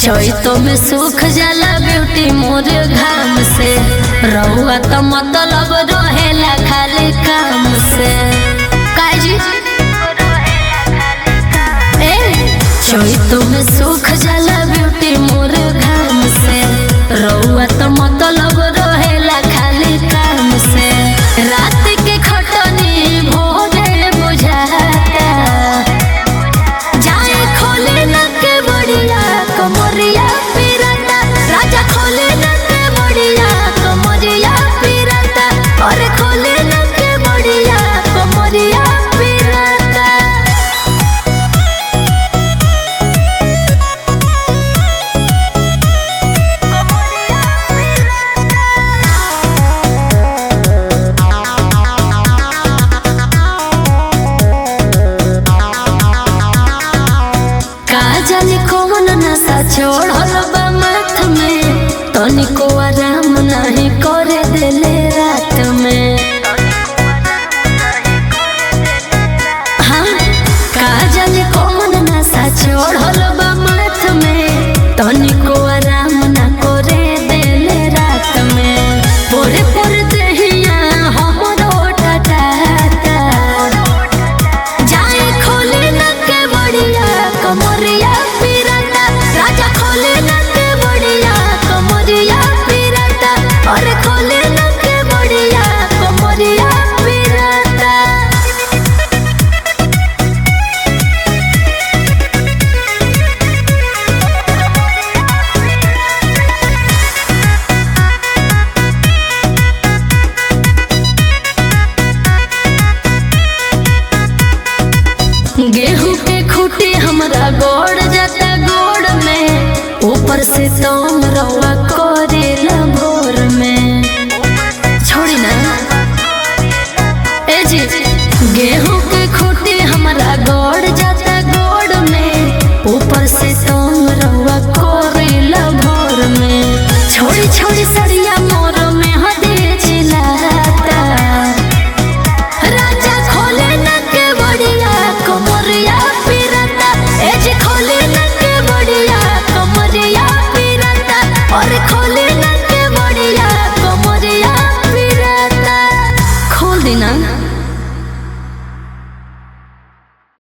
चैतो में सूख जाला ब्यूटी मोर घाम से रहुआ तो मतलब रहेला खाली काम से काजी ए चैतो में सूख जाला ब्यूटी मोर घाम से रहुआ तो मतलब रहेला खाली काम से रात के खटनी भोरे बुझाता जाए खोले न के बढ़िया कमरिया पिरता राजा खोले न के बढ़िया कमरिया पिरता और खोले न के बढ़िया कमरिया पिरता का जाने कौन नशा छोड़ल बा माथ में तनिको आराम नहीं करे देले रात में हाँ का जाने कौन नशा छोड़ल बा माथ में तनिको आराम ना करे देले रात में पोरे पोरे देहिया हमरो टटाता जाए खोले न के बढ़िया कमरिया पिरता राजा खोले न के बढ़िया कमरिया पिरता और खोले न के बढ़िया कमरिया पिरता गेहूं के खूटी हमरा गोड़ जाता गोड़ में ऊपर से तम रवा करेला भोर में छोड़ी ना ए जी गेहूं के खूटी हमरा गोड़ जाता गोड़ में ऊपर से तम रवा करेला भोर में छोड़ी छोड़ी सरिया मोर में हदे चिल्लाता राजा खोले न के बढ़िया कमरिया पिरता एज खोले न के बढ़िया कमरिया पिरता और खोले न के बढ़िया कमरिया पिरता खोल देना